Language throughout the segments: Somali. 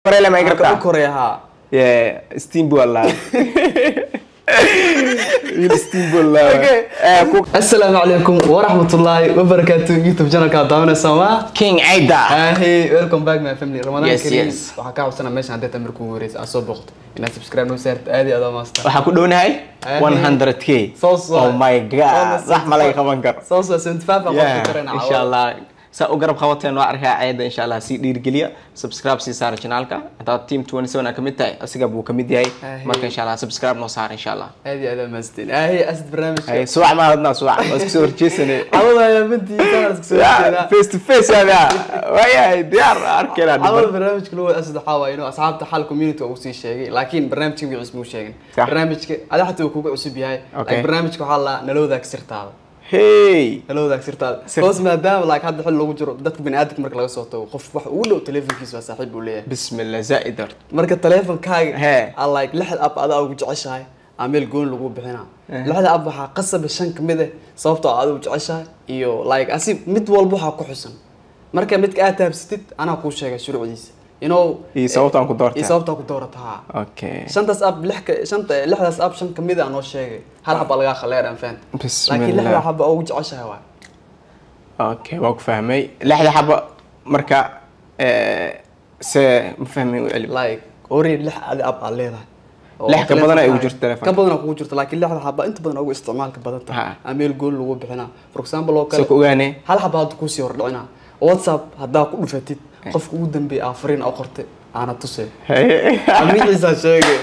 Korele ma Aan igartaa? ka koreya haa Yeah, Steamboat la. Wiil Steamboat la. Okay. Eh, ku asalaamu calaykum waraxmatullaahi wabarakaatu youtube channelka daawanaysaa ma King Aida. Hey, welcome back my family. Ramadan Yes, Kareem. yes. Waxaan ka cabsanaa meeshan hadday tamir kugu wareysa aad soo booqto inaad subscribe noo saarto aad iyo aad u maasta. Waxaa ku dhownahay Eh, 100k. Soo soo. Oh my god. Wax ma laga qaban karo. Soo soo 75 aan Yeah, qofka karayna. insha Allah saa u garab qabateen waa arkaa ceeda insha Allah si dhiirigeliya subscribe si saara channelka hadaa team 27 aa kamid tahay asiga buu kamid yahay Ah, marka insha Allah subscribe noo saara insha Allah Aad iyo aad u maasteen. Hey, asid barnaamijka. ay suwac ma hadna suwac waa isku soo horjeesane Cawada ayaa bintiisa aan isku soo jeedaa. face to face yaa waayahay diyaar arkeenaa Cawada barnaamijka lagu asid waxaa waaye inuu asxaabta xal community uu sii sheegay laakiin barnaamijka magaciisa muu sheegin. Sax. Barnaamijka ada xataa uu kugu cusub yahay. Okay. Laakiin barnaamijka waxaa la nalooda sirtaada. hey nalooda sirtaada. Sir- Hoos maadaama like hadda xil lagu jiro dadka bini'aadamka marka laga soo tago qof wax ugu dhow telefonkiisa waa saaxiib uu leeyahay. bismillah zaidar marka teleefonkaaga Hee. aa like lixda app adaa ugu jeceshahay aa meel goon lagu bixinaa lixda app waxaa qasaba shan kamid ah sababtoo aad ugu jeceshahay iyo like asi mid walba waxaa ku xusan marka midka aad taabsatid anaa kuu sheegay shuruucdiisa you know Iyo sababtaan ku doortay. iyo sababtaa ku doorataha okay shantaas app lix ka shanta lixdaas app shan kamid ah noo sheegay hal xaba lagaa khaleer aan fahant Bismillah. laakiin lixda xaba ugu jeceshahay waay okay waa ku fahmay lixda xaba marka eh, se ma fahmay u celi like already lix adi app aad leedahay Oo Lix ka badan ay ugu telefonkaaga- jirto telefonka. ka badan kugu jirto laakiin lixda xaba inta badan ugu isticmaalka badan tahay Ha. aa meel goon lagu bixinaa for example oo soo kale ku ogaane hal xaba hadda kusii hordhicinaa whatsapp haddaa ku dhufatid qofka ugu dambeeya aa fariin oo qortay aana tusay amiciisaa sheegay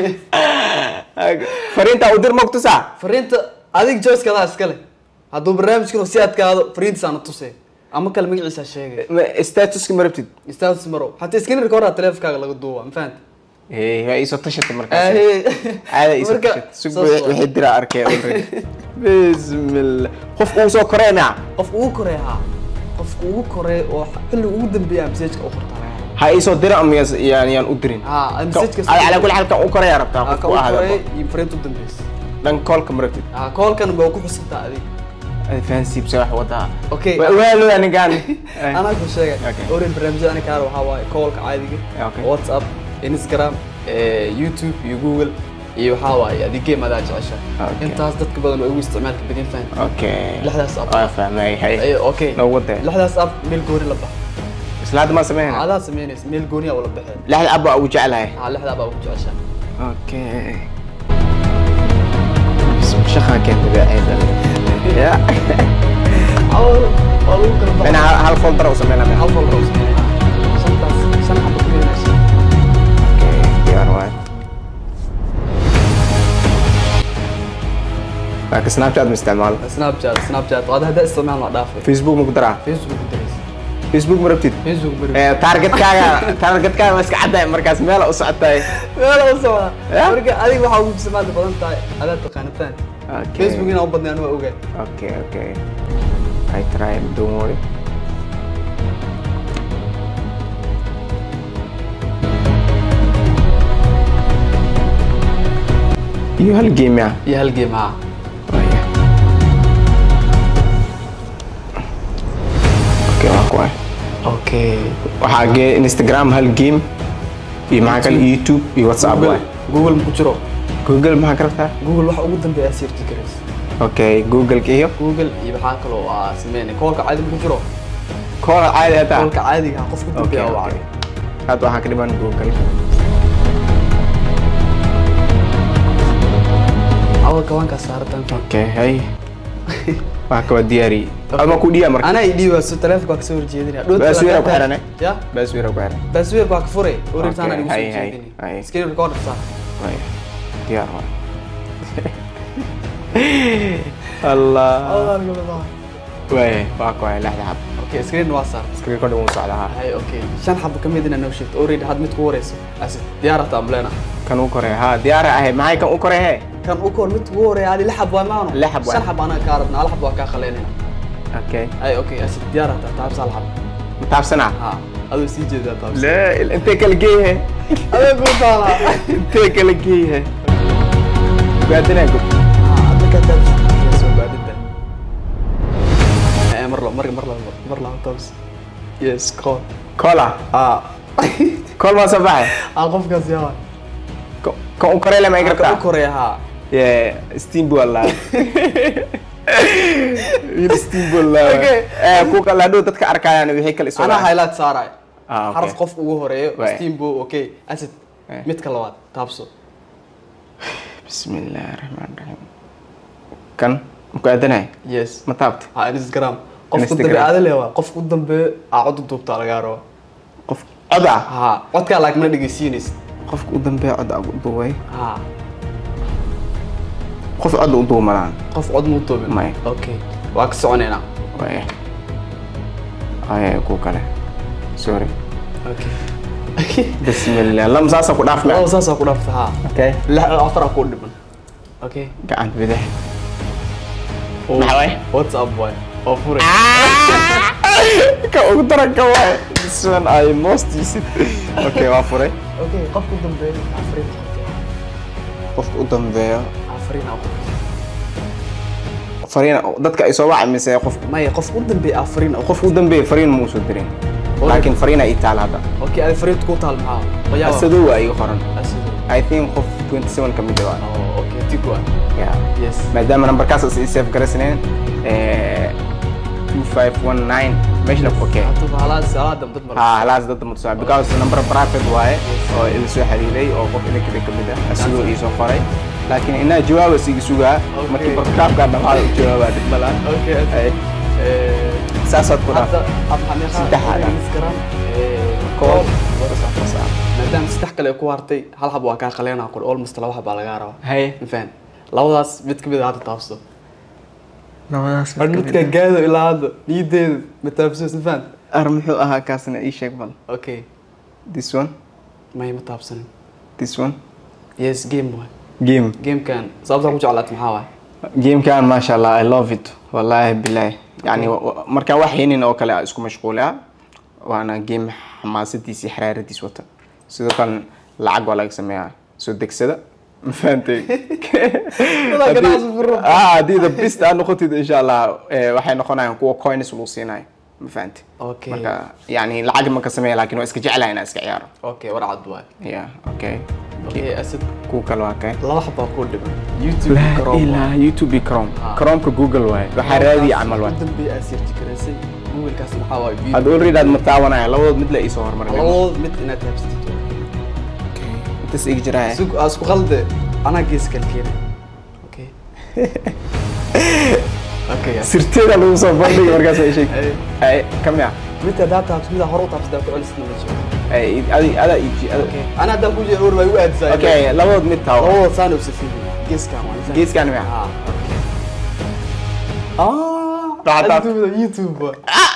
fariinta u dir mogtusaa fariinta adig joyskadaa iskale hadduu barnaamijkan si adkaado fariintiisaana tusay ama kale magaciisaa sheegay statuska ma rabtid status marow hataa screen recorder telefonkaaga laga duuba ma fahanta Hey, waa iisoo tashata markaas Ahee. caada iisoo Marka, tashata sug saas waa. wixii diraa arkay already bismillah qof uu soo koreynaa qofka ugu koreeya haa qofka ugu koreeya oo xilliga ugu dambeeya messageka u qortaa ha iisoo dira ama yas- yaan yaan u dirin haa messageka Ka- ala kulli xaal kan u koreyaa rabtaa ka qofku ugu ahada koreeya iyo fariinta u dambeysa dhan koolka ma rabtid haa koolkan waa ku xusantaa adig Ay, fahansiibsa wax wadaa Okay. Waa- waa loo anigaan anaa ku sheegay Okay. orin barnaamijyada ani kaar waxaa waaye koolka caadiga Okay. whatsapp instagram eh, youtube iyo google iyo waxaa waaye adig game adaa jecesha Okay. intaas dadka badan waa ugu isticmaalka badan fahan okay Lixdaas app. waa fahmay hay Ay, okay noo wadee lixdaas app meel gooni la bax isla hadda maa sameynaa adaa sameynaysa meel gooni aa wala baxeen lixda abba ugu jeclahay haa lixdaa baa ugu jecesha Okay. شخا كانت بعيدة يا awal waa lagu kala baxay انا هل فولدر وسمينا منها hal folder oo sameynaya shantaas shan xaba ku meelaysa اوكي دي ار واي لكن سناب شات مستعمل snapchat snapchat waa hadda isticmaal waa dhaafay فيسبوك مقدرة facebook ku daraysa فيسبوك مربتد facebook bari تارجت كاغا تارجت كاغا مسك عدا مركز ميلا وسعتاي meel u socda Ya? marka adiga waxaa ugu isticmaalka badan tahay adaa taqaanitaan Okay. facebook inaa u badnay anu waa ogaa اوكي اوكي I try don't worry You hal game ya. iyo hal game haa Oh ya. Okay, waa kuwaay. okay Waxaa gee Instagram hal game iyo maxaa kale YouTube iyo WhatsApp google waay. google ma ku jiro Google maxaa ka rabtaa? google waxa ugu dambeeya search garaysa Okay, Google iyo google iyo waxaa kaloo aa sameynay koolka caadi ma ku jiro call caadi ah taa. koolka caadiga ah qofka Okay, dambeeya waa okay. Hadda waxaa ka dhiman Google. awal kabankaa saaratan Okay, hay. Waa kaba diyaari. Ama ku dhiya marka. anaa idhiiba so telefonka waa kasoo horjeedinaya Baasweera ku xiran, eh? ya Baswira ku xiran. baasweerka waa ka furay orintaana Okay, igu hay, soo hay, jeedinay hay. screen recorder saa Waya. Diyaar waa. Allah. Waya, waa ku hay lixda xab. okay screen waa saar Screen recorder wuu socdaa. hay okay shan xabo ka mid inaa noo sheegto already had mid ku wareyso asid diyaarata amleena Kan u korey. Ha, diyaar ahay. Maxay kan u korey he? kan u koor mid kugu horeeya adi lix xab waa maano Lix xab waa. shan xab anaa kaa rabna hal xab waa kaa khaleynayna Okay. hay okay asid diyaarata taabsa hal xab Mataabsana. ha adoo sii jeedaa taabsa La, intee kala geeyahe? adoo ku taala Intee kala geeyahe? Gaadina gub. adna ka taabsa soo baadida mar la mar mar la mar la taabsa yes call Cola. ah kool maa soo baxay aa qofkaas yaa Ko- kan u korey lama ka u igartaa koreya haa Yeah, steamboat la. Wiil steamboat la. Okay. Eh, ku kala hadhow dadka arkayaan wixii kale soo anaa lahay. highlight saaraay Ah, okay. xaraf qofka ugu horeeyo Waay. steambo okay acid Waay. midka labaad taabso Bismillaahi Raxmaani Raxiim. Kan muku aadanay yes ma taabta ha instagram qofka Instagram. dambe aada leewa qofka u dambeeyo aa cod u duubtaa lagaa rabo qof cod ah ha codkaa laag mana dhegeysiinaysid qofka u dambeeya cod ah u duubay ha qof cod u duumalaan qof cod ma u duubin Maya. okay waa ka soconaynaa waaya ay ku kale sorry okay bismillah lam saasa ku dhaaf laba ma saasaa ku dhaafta ha okay lix afar aa kuu dhiman okay gacan bidix Maxaa waay? whatsapp waay oo furay ka ugu daranka waay this one I most use it okay waa furay okay qofka u dambeeyo afrin qofka u dambeeya afrin aa ku fariin dadka ay soo wacay mise qof maya qofka u dambeeyo afrin aa qof u dambeeya fariin ma usoo dirin laakiin fariin ay taal hadda okay adi fariinta ku taal maxaa wayaa asadow waa iga qoran asado I think qof 27 ka mid ah oh okay tigwa yeah yes maadaama numberkaas is safe garaysnayn eh 2519 meeshana ku okay hadda halaas salaada dad mar ha halaas dad ma tusaa because number private waaye oo ila soo xiriiray oo qof ila kale ka mid ah asigoo ii soo qoray laakiin inaa jawaaba siiga sugaa Okay. markii barkaabka dhamaada u jawaabaa dhib malaan okay Ay, eh saasaad ku dhaaf hadda ab xameeqa Saddex aad. instagram koob koob saasa maadaama saddex kale ay ku hartay hal hab waa kaa qaleenaa qor almost laba hab baa lagaa rabaa haye ma fahan labadaas mid ka mid a hadda taabso labadaas har midka gaado ilaa hadda niyadeedu ma taabso ma fahan ar muxuu ahaa kaasna ii sheeg bal okay this one may ma taabsanin this one yes game waay game gamekan sababtaa ku jeclaat maxaa waay gamekan maasha allah i love it wallahi bilahi yani wa- wa- markaan wax haynin oo kale aan isku mashquulaa waana game xamaasadiisa iyo xaraaradiis wata sidoo kale lacag waa laga sameeyaa soo degsada ma fahantay Walahi ganacsi furo. Ah, haddii the best aad noqotid insha allah eh, waxay noqonayaan kuwa coins lagu siinayo ma fahantay Okay. marka yani lacag ma ka sameeya laakiin waa iska jeclahay inaan iska ciyaaro okay war cad waay yeah okay okay asad kuwa kale waa kay laba xab baa kuu dhiman youtube la Chrome waay. ilaa youtube iyo chrome Ah. chromeka google waaye waxaa raadiya camal waay ugu dambeeya aad search garaysay googlekaas maxaa waay video had already aad ma taawanaya labadood mid la iisoo hormarin labadood mid inaad taabsatid waay. intas igi jiraya isku aa isku qalde anaa gees kalkeena okay okay guys. sirteeda lagu soo bandhigay markaas ay sheeg Ay. ay kamia mid hadaa taabs mida hore u taabsadaa ku celisna ma jiro ay adi ada iji okay ana haddaan ku jiro way u aadisay okay labadood mid taawo labadood saan u safiihi geeskaan waa geeskan mia ah okay ah Raxad taab. YouTube YouTube waay.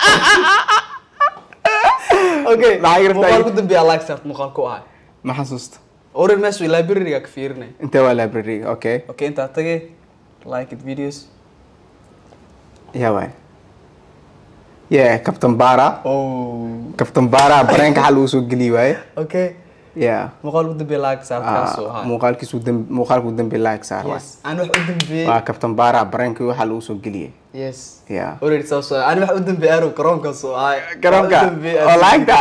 okay Maxaa iga rabtaa muuqaal YouTube? ku dambeeya like saart muuqaal ku ahay ma xasuusta orin meesha library-ga ka fiirinay intee waa library okay okay intaa tagay like it videos ya waay yeah captain bara oh captain bara bareenka xal uu soo geliy waaye okay yeah muuqaal ku dambeeya like saart kaasoo Ah, ahay muuqaalkiisu dambe muuqaalku dambe like saar waay yes aan wax u dambeeyey waa captain bara bareenkii waxa lagu soo geliyay yes yeah already saas waay aan wax u dambeeyey arow garoonkaas oo ahay Garoonka? Wax u dambeeyey Oo lacagta?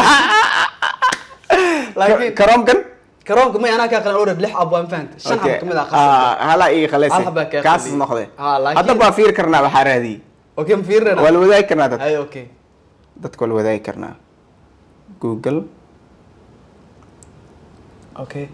laakiin karoomkan garoonka may anaa kaa qalan already lix ab waan fahantay shan xab kamid ah qasab Ah, hala ii Hal khaleysay xabaa kaa kaas qaliyay. noqday Ah, laakiin- hadda baa fiir karnaa waxaa raadiyey okay ma fiirinayna waa la wadaagi karnaa dad ay okay dadka waa la wadaagi karnaa google okay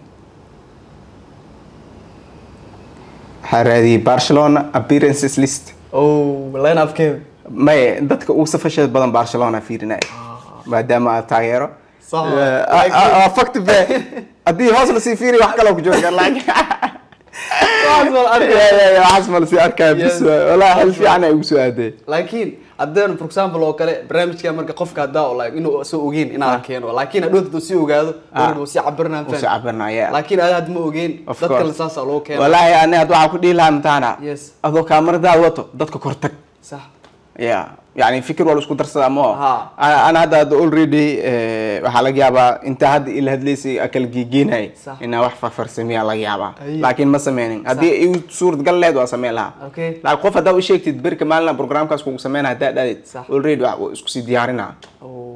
waxaa raadiyey barcelona appearances list oh line upkeeda may dadka ugu safasheed badan barcelona fiirinaya maadaama aad taageero Sax. Eh, ah, ah, ah, fakti be haddii hoos lasii fiiriy wax kaloo ku jooga laakiin Waxaas baan arkay. Ya, ya, ya, waxaas ma lasii arkaa bis Yes. waay. walaa hel fiican ay ugu soo aadee laakiin haddeen for example oo kale barnaamijka marka qofka haddaa oo like inuu soo ogeyn inaan keeno laakiin hadhow dad sii ogaado Ah. already wuu sii cabirnaan uu soo cabirnaya laakiin adaa hadda ma ogeyn Of dad kale course. saasaa loo keeno walaahi ani had waxaa ku dhihi lahaa mataana Yes. adoo kaamaradaada wato dadka kor tag sax ya yani fikir waa la isku darsadaa ma Ha. ana hadda hadda already eh, waxaa laga yaabaa intaa hadda ila hadlaysay akala geegenay Sax. inaa wax farfarsamiyaa laga yaabaa Ay. laakiin ma sameynin haddii iu suurtagal lehed waa sameyn lahaa okay laakiin qof haddaa u sheegtid berka maalina programkaas kugu sameynaa haddaa dhaadid Sax. already waa waa isku sii diyaarinaa oh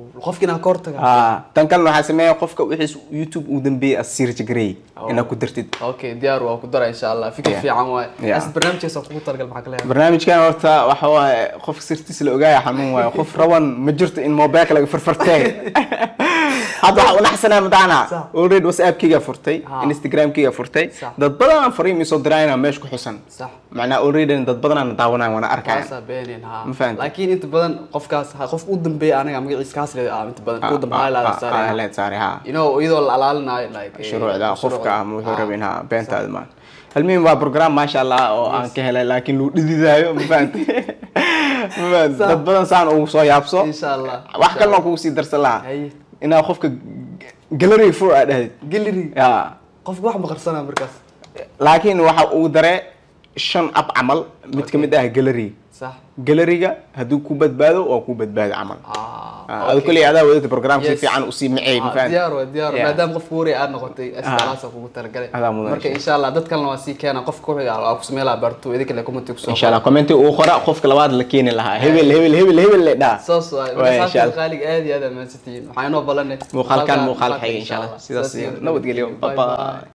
qofki inaa ka hortaga ah tan kalena waxaa sameeya qofka wixiis youtube uu dambeeyey asirja gareey inaad ku dartid okay diyaar waa ku dara insha allah fikir Yeah. fiican waaye Yeah. as barnaamijkaas aan kugu talagal maxaa kale barnaamijkan horta waxa waaye qof sirtiisa la ogaaya xanuun waaye qof raban ma jirto in mobilka laga farfartay hadda waxaa unaxsanaa madacna Sax. already whatsappkayga furtay Ha. instagramkayga furtay Sax. dad badan fariim isoo dirayna meesha ku xusan sax macnaa already dad badan daawanaya waana arkaya kaasaa beeneen ha Ma fahantin. laakiin inta badan qofkaas ha- qof u dambeeya anaga magaciisa kaas leedahay ah inta badan ku dambeeya la saaray leed saari ha you know iyadoo la alaalinayo like eh, shuruucda qofka shuruucda. ama wuxuu Ah. rabin ha beentaada maan halmiin waa program maasha allah oo aan ka helay laakiin luu dhididaayo ma fahanti ma fahanti Sax. dad badan saan ugu soo yaabso insha allah wax kalena kugu sii darsan lahaa Haye. inaa qofka gallery fur aa dhahdid gallery ya qofka wax maqarsanaa markaas laakiin waxa uu dare shan ab camal mid ka mid ah gallery sax galleriga hadduu ku badbaado waa ku badbaado camal ah Ah, adu koley adaa wadata program si Yes. fiican usii macey ma Ah, fahanti diyaar waa diyaar Yeah. maadaama qofka wari aad noqotay astalaasa kugu talagalay Adaa mudan, marka insha insha allah dad kalena waa sii keena qofka ku xiga waa ku samee lahaa barto idinka le commenti kusoo insha allah commenti uu qora qofka labaad la keeni lahaa hebel hebel hebel hebel le dhaa saas waay Waay, insha marka Allah. qaaliga aad iyo aad amaansantihiin waxaa inoo ballanay muuqaalkan muuqaal xigay insha allah sidaas iyo nabadgelyo bye bye